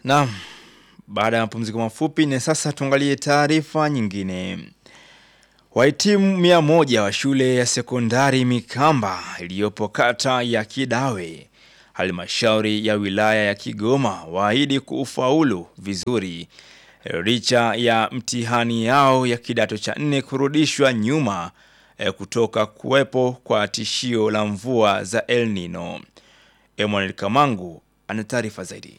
Naam, baada ya mapumziko mafupi na sasa tuangalie taarifa nyingine. Wahitimu mia moja wa shule ya sekondari Mikamba iliyopo kata ya Kidawe, halmashauri ya wilaya ya Kigoma waahidi kuufaulu vizuri licha ya mtihani yao ya kidato cha nne kurudishwa nyuma eh, kutoka kuwepo kwa tishio la mvua za El Nino. Emmanuel Kamangu ana taarifa zaidi.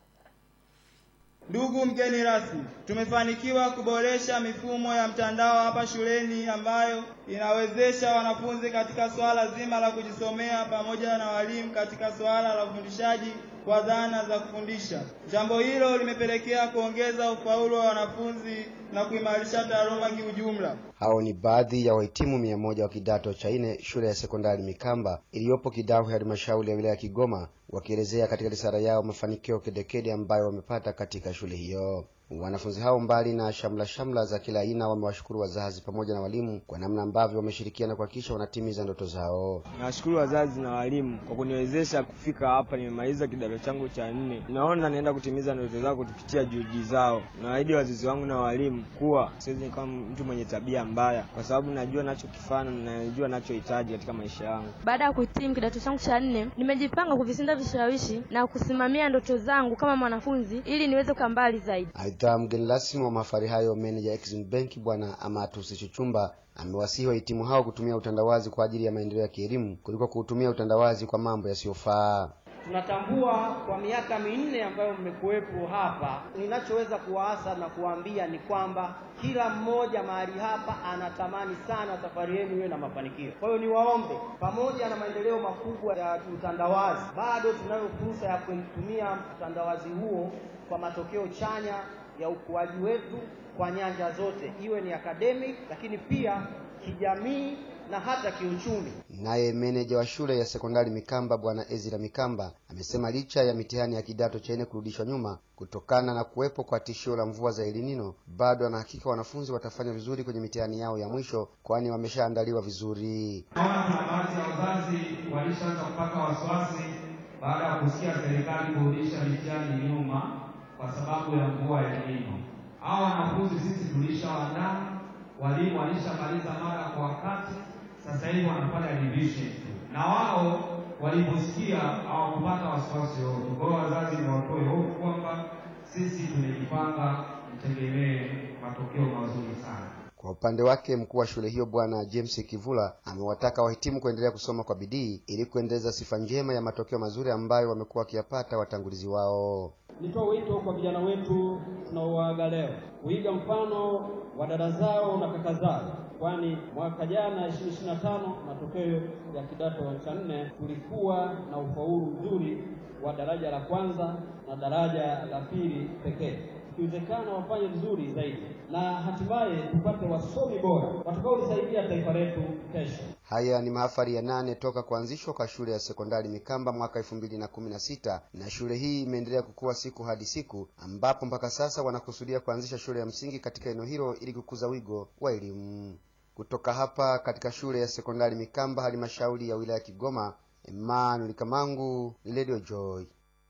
Ndugu mgeni rasmi, tumefanikiwa kuboresha mifumo ya mtandao hapa shuleni ambayo inawezesha wanafunzi katika swala zima la kujisomea pamoja na walimu katika swala la ufundishaji kwa dhana za kufundisha. Jambo hilo limepelekea kuongeza ufaulu wa wanafunzi na kuimarisha taaluma kiujumla. Hao ni baadhi ya wahitimu mia moja wa kidato cha nne shule ya sekondari Mikamba iliyopo Kidawe, halmashauri ya wilaya ya Kigoma, wakielezea katika risala yao mafanikio kedekede ambayo wamepata katika shule hiyo. Wanafunzi hao mbali na shamla shamla za kila aina, wamewashukuru wazazi pamoja na walimu kwa namna ambavyo wameshirikiana kuhakikisha wanatimiza ndoto zao. Nawashukuru wazazi na walimu kwa kuniwezesha kufika hapa. Nimemaliza kidato changu cha nne, naona naenda kutimiza ndoto zao kupitia juhudi zao. Naahidi wazazi wangu na walimu kuwa siwezi nikawa mtu mwenye tabia mbaya, kwa sababu najua nachokifanya na najua nachohitaji katika maisha yangu. Baada ya kuhitimu kidato changu cha nne, nimejipanga kuvishinda vishawishi na kusimamia ndoto zangu kama mwanafunzi ili niweze kuwa mbali zaidi. Aidha, mgeni rasmi wa mahafali hayo, meneja Exim Bank Bwana Amatus Chuchumba amewasihi wahitimu hao kutumia utandawazi kwa ajili ya maendeleo ya kielimu kuliko kuutumia utandawazi kwa mambo yasiyofaa. Tunatambua kwa miaka minne ambayo mmekuwepo hapa, ninachoweza kuwaasa na kuwaambia ni kwamba kila mmoja mahali hapa anatamani sana safari yenu iwe na mafanikio. Kwa hiyo niwaombe, pamoja na maendeleo makubwa ya utandawazi, bado tunayo fursa ya kutumia utandawazi huo kwa matokeo chanya ya ukuaji wetu kwa nyanja zote, iwe ni academic, lakini pia kijamii na hata kiuchumi. Naye meneja wa shule ya sekondari Mikamba Bwana Ezra Mikamba amesema licha ya mitihani ya kidato cha nne kurudishwa nyuma kutokana na kuwepo kwa tishio la mvua za El Nino, bado anahakika wanafunzi watafanya vizuri kwenye mitihani yao ya mwisho, kwani wameshaandaliwa vizuri. Naona kuna baadhi ya wazazi walishaanza kupata wasiwasi baada ya kusikia serikali kurudisha mitihani nyuma kwa sababu ya mvua ya El Nino. Hao wanafunzi sisi tulishawaandaa, walimu walishamaliza mara kwa wakati, sasa hivi wanafanya revision na wao waliposikia hawakupata wasiwasi wote. Kwa hiyo wazazi ni watoe hofu kwamba sisi tumejipanga, mtegemee matokeo mazuri sana. Kwa upande wake mkuu wa shule hiyo Bwana James Kivula amewataka wahitimu kuendelea kusoma kwa bidii ili kuendeleza sifa njema ya matokeo mazuri ambayo wamekuwa wakiyapata watangulizi wao. Nitoa wito kwa vijana wetu tunaowaaga leo kuiga mfano wa dada zao na kaka zao, kwani mwaka jana 2025 matokeo ya kidato cha nne tulikuwa na ufaulu mzuri wa daraja la kwanza na daraja la pili pekee. Ikiwezekana wafanye vizuri zaidi na hatimaye tupate wasomi bora watakaolisaidia taifa letu kesho. Haya ni mahafali ya nane toka kuanzishwa kwa shule ya sekondari Mikamba mwaka elfu mbili na kumi na sita na shule hii imeendelea kukua siku hadi siku, ambapo mpaka sasa wanakusudia kuanzisha shule ya msingi katika eneo hilo ili kukuza wigo wa elimu. Kutoka hapa katika shule ya sekondari Mikamba, halmashauri ya wilaya ya Kigoma, Emmanuel Kamangu, Radio Joy.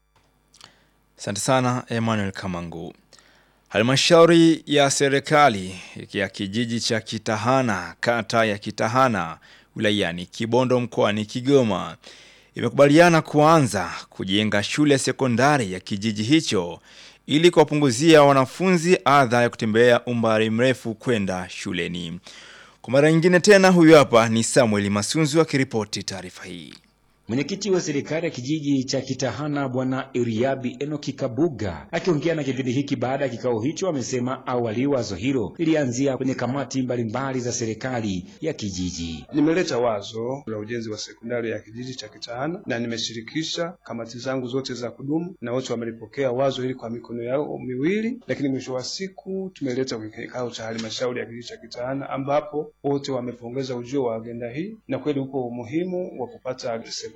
Asante sana Emmanuel Kamangu. Halmashauri ya serikali ya kijiji cha Kitahana, kata ya Kitahana, wilayani Kibondo mkoani Kigoma imekubaliana kuanza kujenga shule ya sekondari ya kijiji hicho ili kuwapunguzia wanafunzi adha ya kutembea umbali mrefu kwenda shuleni. Kwa mara nyingine tena, huyu hapa ni Samuel Masunzu akiripoti taarifa hii. Mwenyekiti wa serikali ya kijiji cha Kitahana Bwana Iriabi Enoki Kabuga akiongea na kipindi hiki baada ya kikao hicho, amesema awali wazo hilo lilianzia kwenye kamati mbalimbali za serikali ya kijiji. Nimeleta wazo la ujenzi wa sekondari ya kijiji cha Kitahana na nimeshirikisha kamati zangu zote za kudumu na wote wamelipokea wazo hili kwa mikono yao miwili, lakini mwisho wa siku tumeleta kwenye kikao cha halmashauri ya kijiji cha Kitahana ambapo wote wamepongeza ujio wa agenda hii na kweli upo umuhimu wa kupata sekondari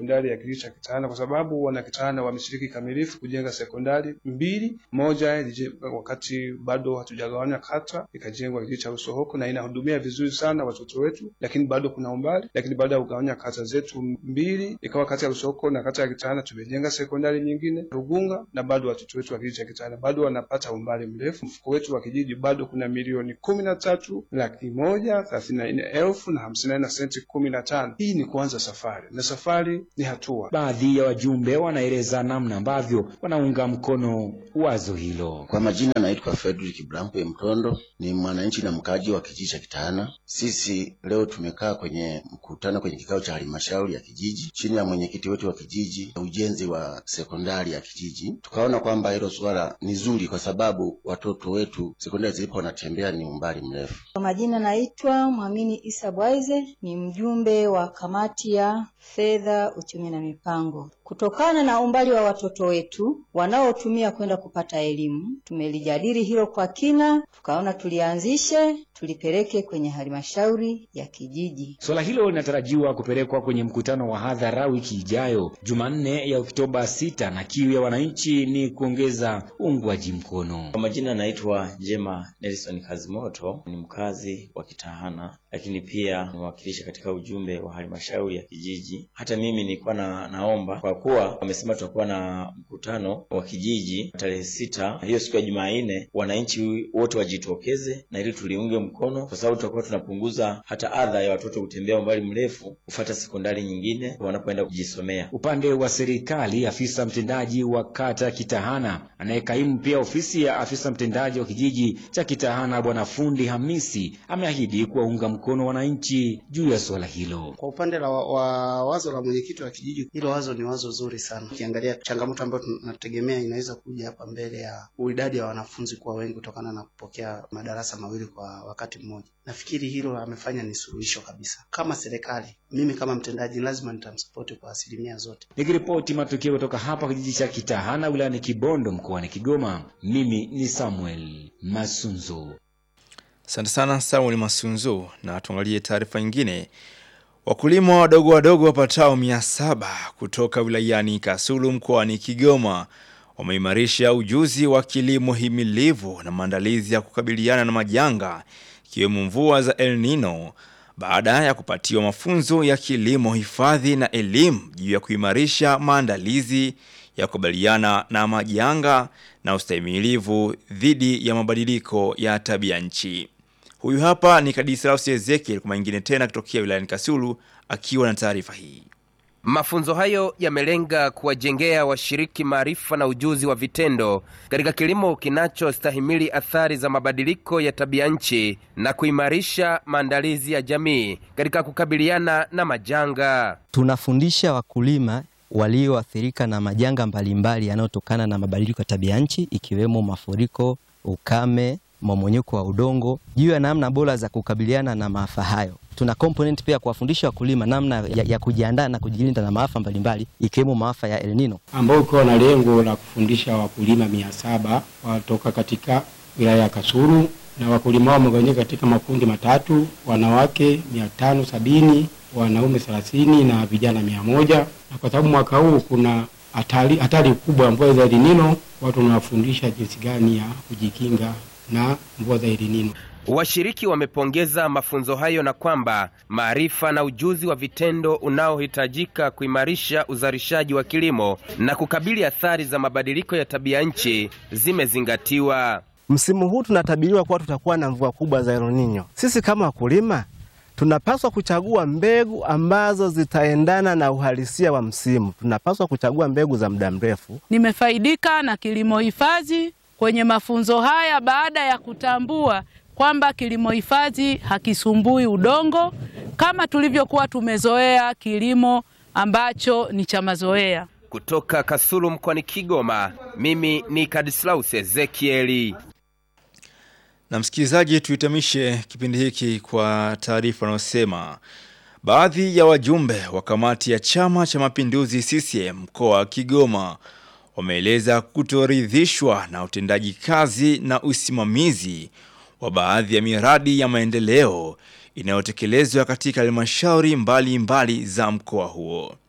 sekondari ya kijiji cha Kitahana kwa sababu wana Kitahana wameshiriki kamilifu kujenga sekondari mbili, moja ilije- wakati bado hatujagawanya kata ikajengwa kijiji cha Usohoko na inahudumia vizuri sana watoto wetu, lakini bado kuna umbali. Lakini baada ya kugawanya kata zetu mbili, ikawa kata ya Usohoko na kata ya Kitahana, tumejenga sekondari nyingine Rugunga, na bado watoto wetu wa kijiji cha Kitahana bado wanapata umbali mrefu. Mfuko wetu wa kijiji bado kuna milioni kumi na tatu laki moja thelathini na nne elfu na hamsini na nne na senti kumi na tano. Hii ni kuanza safari na safari ni hatua. Baadhi ya wajumbe wanaeleza namna ambavyo wanaunga mkono wazo hilo. Kwa majina naitwa Fredrick Brampe Mtondo, ni mwananchi na mkaaji wa kijiji cha Kitahana. Sisi leo tumekaa kwenye mkutano kwenye kikao cha halmashauri ya kijiji chini ya mwenyekiti wetu wa kijiji ujenzi wa sekondari ya kijiji. Tukaona kwamba hilo suala ni zuri, kwa sababu watoto wetu sekondari zilipo wanatembea ni umbali mrefu. Kwa majina naitwa Mwamini Isa Bwaize, ni mjumbe wa kamati ya fedha, uchumi na mipango. Kutokana na umbali wa watoto wetu wanaotumia kwenda kupata elimu, tumelijadili hilo kwa kina, tukaona tulianzishe, tulipeleke kwenye halmashauri ya kijiji. Suala hilo linatarajiwa kupelekwa kwenye mkutano wa hadhara wiki ijayo Jumanne ya Oktoba 6 na kiu ya wananchi ni kuongeza uungwaji mkono. Kwa majina naitwa Jema Nelson Kazimoto, ni mkazi wa Kitahana, lakini pia nimewakilisha katika ujumbe wa halmashauri ya kijiji. Hata mimi nilikuwa na, naomba kwa kuwa wamesema tutakuwa na mkutano wa kijiji tarehe sita, hiyo siku ya Jumanne, wananchi wote wajitokeze na ili tuliunge mkono, kwa sababu tutakuwa tunapunguza hata adha ya watoto kutembea umbali mrefu kufata sekondari nyingine wanapoenda kujisomea. Upande wa serikali, afisa mtendaji wa kata Kitahana anayekaimu pia ofisi ya afisa mtendaji wa kijiji cha Kitahana, Bwana Fundi Hamisi ameahidi kuwaunga mkono wananchi juu ya suala hilo. Kwa upande la wa, wa wazo la mwenyekiti wa kijiji, hilo wazo ni wazo zuri sana, ukiangalia changamoto ambayo tunategemea inaweza kuja hapa mbele ya idadi ya wanafunzi kuwa wengi kutokana na kupokea madarasa mawili kwa wakati mmoja. Nafikiri hilo amefanya ni suluhisho kabisa. Kama serikali, mimi kama mtendaji lazima nitamsapoti kwa asilimia zote. Nikiripoti matukio kutoka hapa kijiji cha Kitahana wilayani Kibondo mkoani Kigoma, mimi ni Samuel Masunzo. Asante sana Samuel Masunzu, na tuangalie taarifa nyingine. Wakulima wadogo wadogo wapatao mia saba kutoka wilayani Kasulu mkoani Kigoma wameimarisha ujuzi wa kilimo himilivu na maandalizi ya kukabiliana na majanga ikiwemo mvua za El Nino baada ya kupatiwa mafunzo ya kilimo hifadhi na elimu juu ya kuimarisha maandalizi ya kukabiliana na majanga na ustahimilivu dhidi ya mabadiliko ya tabia nchi. Huyu hapa ni Kadislaus Ezekiel kwa mengine tena kutokea wilayani Kasulu akiwa na taarifa hii. Mafunzo hayo yamelenga kuwajengea washiriki maarifa na ujuzi wa vitendo katika kilimo kinachostahimili athari za mabadiliko ya tabia nchi na kuimarisha maandalizi ya jamii katika kukabiliana na majanga. Tunafundisha wakulima walioathirika na majanga mbalimbali yanayotokana na mabadiliko ya tabia nchi ikiwemo mafuriko, ukame, mmomonyoko wa udongo juu ya namna bora za kukabiliana na maafa hayo. Tuna component pia kuwafundisha wakulima namna ya, ya kujiandaa na kujilinda na maafa mbalimbali ikiwemo maafa ya El Nino. ambao ukiwa na lengo la kufundisha wakulima mia saba watoka katika wilaya ya Kasulu na wakulima hao wamegawanyika katika makundi matatu: wanawake mia tano sabini wanaume thelathini na vijana mia moja na kwa sababu mwaka huu kuna hatari hatari kubwa ya mvua za El Nino, watu wanawafundisha jinsi gani ya kujikinga na mvua za El Nino. Washiriki wamepongeza mafunzo hayo na kwamba maarifa na ujuzi wa vitendo unaohitajika kuimarisha uzalishaji wa kilimo na kukabili athari za mabadiliko ya tabia nchi zimezingatiwa. Msimu huu tunatabiriwa kuwa tutakuwa na mvua kubwa za El Nino. Sisi kama wakulima tunapaswa kuchagua mbegu ambazo zitaendana na uhalisia wa msimu. Tunapaswa kuchagua mbegu za muda mrefu. Nimefaidika na kilimo hifadhi kwenye mafunzo haya baada ya kutambua kwamba kilimo hifadhi hakisumbui udongo kama tulivyokuwa tumezoea kilimo ambacho ni cha mazoea. Kutoka Kasulu mkoani Kigoma, mimi ni Kadislaus Ezekieli. Na msikilizaji, tuhitimishe kipindi hiki kwa taarifa inayosema baadhi ya wajumbe wa kamati ya Chama cha Mapinduzi CCM mkoa wa Kigoma wameeleza kutoridhishwa na utendaji kazi na usimamizi wa baadhi ya miradi ya maendeleo inayotekelezwa katika halmashauri mbalimbali za mkoa huo.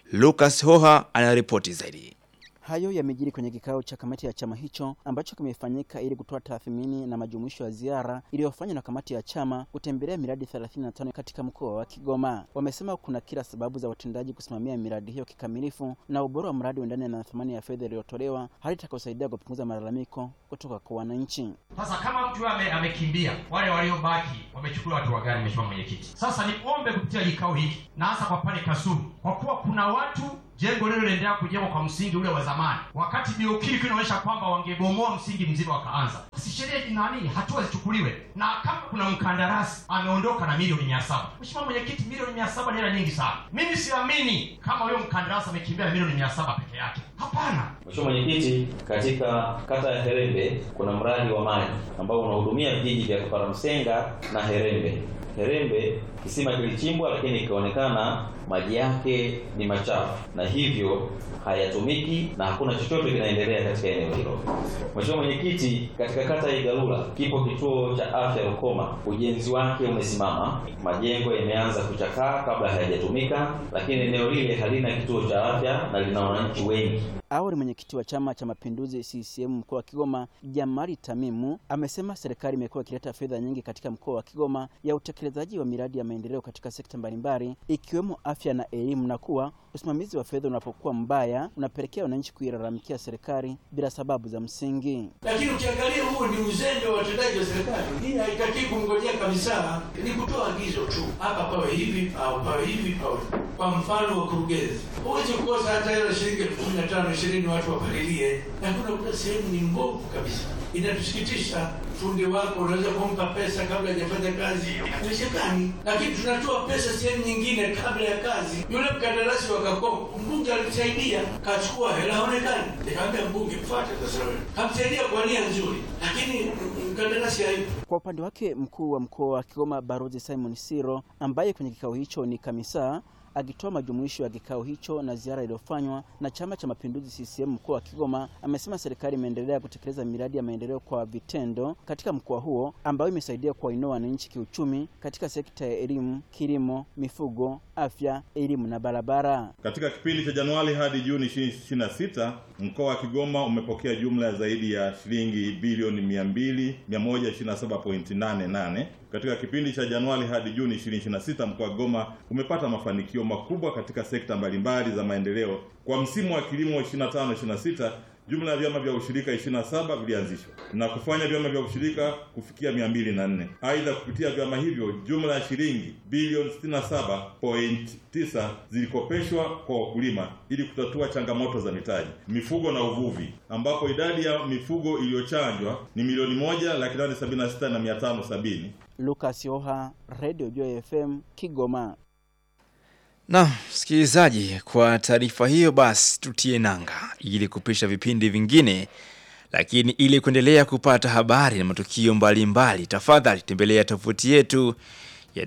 Lucas Hoha anaripoti zaidi. Hayo yamejiri kwenye kikao cha kamati ya chama hicho ambacho kimefanyika ili kutoa tathmini na majumuisho ya ziara iliyofanywa na kamati ya chama kutembelea miradi 35 katika mkoa wa Kigoma. Wamesema kuna kila sababu za watendaji kusimamia miradi hiyo kikamilifu na ubora wa mradi uendane na thamani ya fedha iliyotolewa, hali itakayosaidia kupunguza malalamiko kutoka kwa wananchi. Sasa kama mtu ame, amekimbia, wale waliobaki wamechukuliwa hatua gani, Mheshimiwa Mwenyekiti? Sasa niombe kupitia kikao hiki na hasa kwa pale Kasulu, kwa kuwa kuna watu jengo lile linaendelea kujengwa kwa msingi ule wa zamani, wakati BOQ ilikuwa inaonyesha kwamba wangebomoa msingi mzima wakaanza. Si sheria nani, hatua zichukuliwe, na kama kuna mkandarasi ameondoka na milioni mia saba Mheshimiwa Mwenyekiti, milioni mia saba ni hela nyingi sana. Mimi siamini kama huyo mkandarasi amekimbia na milioni mia saba peke yake, hapana. Mheshimiwa Mwenyekiti, katika kata ya Herembe kuna mradi wa maji ambao unahudumia vijiji vya Kaparamsenga na Herembe. Herembe kisima kilichimbwa, lakini ikaonekana maji yake ni machafu na hivyo hayatumiki na hakuna chochote kinaendelea katika eneo hilo. Mheshimiwa Mwenyekiti, katika kata ya Igalula kipo kituo cha afya Rukoma, ujenzi wake umesimama, majengo yameanza kuchakaa kabla hayajatumika, lakini eneo lile halina kituo cha afya na lina wananchi wengi. Awali mwenyekiti wa Chama cha Mapinduzi CCM mkoa wa Kigoma Jamari Tamimu amesema serikali imekuwa ikileta fedha nyingi katika mkoa wa Kigoma ya utekelezaji wa miradi ya maendeleo katika sekta mbalimbali ikiwemo afya na elimu, na kuwa usimamizi wa fedha unapokuwa mbaya unapelekea wananchi kuilalamikia serikali bila sababu za msingi. Lakini ukiangalia huu ni uzembe wa watendaji wa serikali. Hii haitaki kumngojea kabisa, ni kutoa agizo tu, hapa pawe hivi au pawe hivi pawe. Kwa mfano wakurugenzi, huwezi kukosa hata hela shilingi elfu kumi na tano ishirini watu wapalilie, na kuna kuna sehemu ni mbovu kabisa. Inatusikitisha, fundi wako unaweza kumpa pesa kabla hajafanya kazi, haiwezekani. Lakini tunatoa pesa sehemu nyingine kabla ya kazi. Yule mkandarasi wa Kakonko, mbunge alisaidia, kachukua hela, haonekani. Nikamwambia mbunge, mfuate sasa wewe, kamsaidia kwa nia nzuri, lakini mkandarasi haipo. Kwa upande wake mkuu wa mkoa wa Kigoma Barozi Simon Siro ambaye kwenye kikao hicho ni kamisa akitoa majumuisho ya kikao hicho na ziara iliyofanywa na Chama cha Mapinduzi CCM mkoa wa Kigoma, amesema serikali imeendelea kutekeleza miradi ya maendeleo kwa vitendo katika mkoa huo ambayo imesaidia kuwainua wananchi kiuchumi katika sekta ya elimu, kilimo, mifugo, afya, elimu na barabara. Katika kipindi cha Januari hadi Juni 2026 mkoa wa Kigoma umepokea jumla ya zaidi ya shilingi bilioni 200 127.88. Katika kipindi cha Januari hadi Juni 2026 mkoa wa Kigoma umepata mafanikio makubwa katika sekta mbalimbali za maendeleo. Kwa msimu wa kilimo 25-26 jumla ya vyama vya ushirika 27 vilianzishwa na kufanya vyama vya ushirika kufikia 204. Aidha, kupitia vyama hivyo jumla ya shilingi bilioni 67.9 zilikopeshwa kwa wakulima ili kutatua changamoto za mitaji, mifugo na uvuvi, ambapo idadi ya mifugo iliyochanjwa ni milioni moja laki nane sabini na sita na mia tano sabini. Lucas Yoha, Radio Joy FM, Kigoma. Na msikilizaji, kwa taarifa hiyo basi tutie nanga ili kupisha vipindi vingine, lakini ili kuendelea kupata habari na matukio mbalimbali, tafadhali tembelea tovuti yetu ya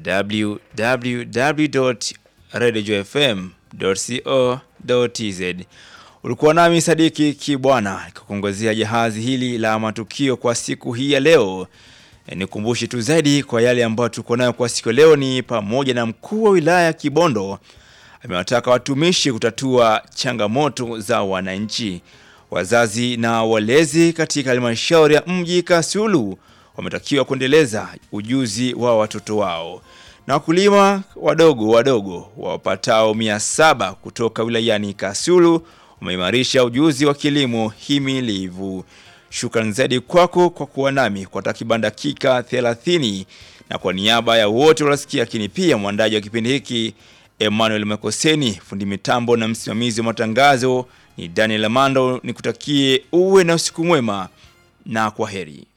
www.radiojfm.co.tz. Ulikuwa nami Sadiki Kibwana nikikuongozea jahazi hili la matukio kwa siku hii ya leo. E, nikumbushe tu zaidi kwa yale ambayo tuko nayo kwa siku ya leo ni pamoja na mkuu wa wilaya ya Kibondo amewataka watumishi kutatua changamoto za wananchi. Wazazi na walezi katika halmashauri ya mji Kasulu wametakiwa kuendeleza ujuzi wa watoto wao, na wakulima wadogo wadogo wapatao mia saba kutoka wilayani Kasulu wameimarisha ujuzi wa kilimo himilivu. Shukrani zaidi kwako kwa kuwa nami kwa takriban dakika 30 na kwa niaba ya wote waliosikia, lakini pia mwandaji wa kipindi hiki Emmanuel Makoseni, fundi mitambo na msimamizi wa matangazo ni Daniel Amando. Nikutakie uwe na usiku mwema na kwa heri.